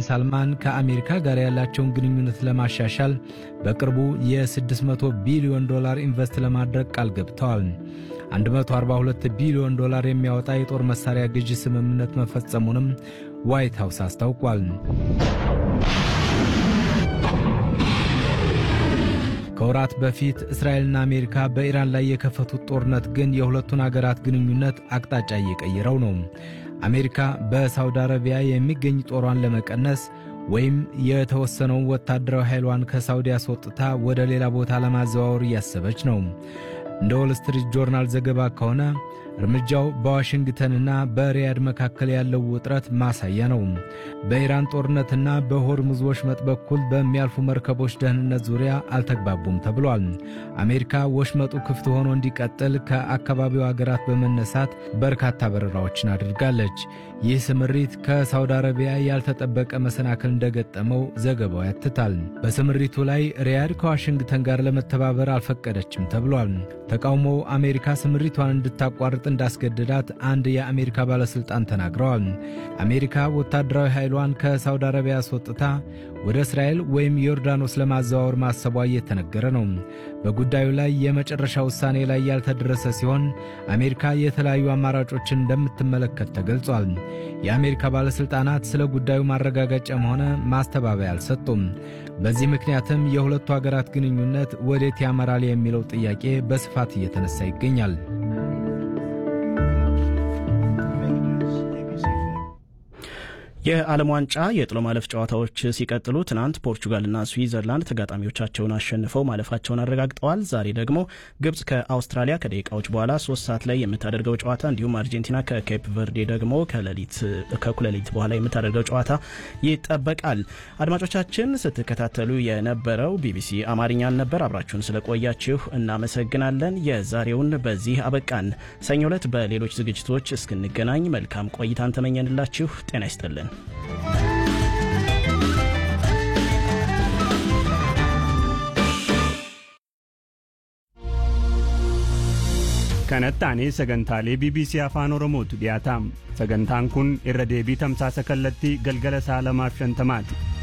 ሳልማን ከአሜሪካ ጋር ያላቸውን ግንኙነት ለማሻሻል በቅርቡ የ600 ቢሊዮን ዶላር ኢንቨስት ለማድረግ ቃል ገብተዋል። 142 ቢሊዮን ዶላር የሚያወጣ የጦር መሳሪያ ግዢ ስምምነት መፈጸሙንም ዋይት ሃውስ አስታውቋል። ከወራት በፊት እስራኤልና አሜሪካ በኢራን ላይ የከፈቱት ጦርነት ግን የሁለቱን አገራት ግንኙነት አቅጣጫ እየቀየረው ነው። አሜሪካ በሳውዲ አረቢያ የሚገኝ ጦሯን ለመቀነስ ወይም የተወሰነውን ወታደራዊ ኃይሏን ከሳውዲ አስወጥታ ወደ ሌላ ቦታ ለማዘዋወር እያሰበች ነው። እንደ ወል ስትሪት ጆርናል ዘገባ ከሆነ እርምጃው በዋሽንግተንና በሪያድ መካከል ያለው ውጥረት ማሳያ ነው። በኢራን ጦርነትና በሆርሙዝ ወሽመጥ በኩል በሚያልፉ መርከቦች ደህንነት ዙሪያ አልተግባቡም ተብሏል። አሜሪካ ወሽመጡ ክፍት ሆኖ እንዲቀጥል ከአካባቢው አገራት በመነሳት በርካታ በረራዎችን አድርጋለች። ይህ ስምሪት ከሳውዲ አረቢያ ያልተጠበቀ መሰናክል እንደገጠመው ዘገባው ያትታል። በስምሪቱ ላይ ሪያድ ከዋሽንግተን ጋር ለመተባበር አልፈቀደችም ተብሏል። ተቃውሞው አሜሪካ ስምሪቷን እንድታቋርጥ እንዳስገደዳት አንድ የአሜሪካ ባለሥልጣን ተናግረዋል። አሜሪካ ወታደራዊ ኃይሏን ከሳውዲ አረቢያ አስወጥታ ወደ እስራኤል ወይም ዮርዳኖስ ለማዘዋወር ማሰቧ እየተነገረ ነው። በጉዳዩ ላይ የመጨረሻ ውሳኔ ላይ ያልተደረሰ ሲሆን አሜሪካ የተለያዩ አማራጮችን እንደምትመለከት ተገልጿል። የአሜሪካ ባለሥልጣናት ስለ ጉዳዩ ማረጋገጫም ሆነ ማስተባበያ አልሰጡም። በዚህ ምክንያትም የሁለቱ አገራት ግንኙነት ወዴት ያመራል የሚለው ጥያቄ በስፋት እየተነሳ ይገኛል። የዓለም ዋንጫ የጥሎ ማለፍ ጨዋታዎች ሲቀጥሉ ትናንት ፖርቹጋልና ስዊዘርላንድ ተጋጣሚዎቻቸውን አሸንፈው ማለፋቸውን አረጋግጠዋል። ዛሬ ደግሞ ግብጽ ከአውስትራሊያ ከደቂቃዎች በኋላ ሶስት ሰዓት ላይ የምታደርገው ጨዋታ እንዲሁም አርጀንቲና ከኬፕ ቨርዴ ደግሞ ከእኩለ ሌሊት በኋላ የምታደርገው ጨዋታ ይጠበቃል። አድማጮቻችን ስትከታተሉ የነበረው ቢቢሲ አማርኛን ነበር። አብራችሁን ስለቆያችሁ እናመሰግናለን። የዛሬውን በዚህ አበቃን። ሰኞ ዕለት በሌሎች ዝግጅቶች እስክንገናኝ መልካም ቆይታን ተመኘንላችሁ። ጤና ይስጥልን። kanatti sagantaalee bbc afaan oromootu dhiyaataam sagantaan kun irra deebii tamsaasa kallattii galgala sa'a lamaaf shantamaati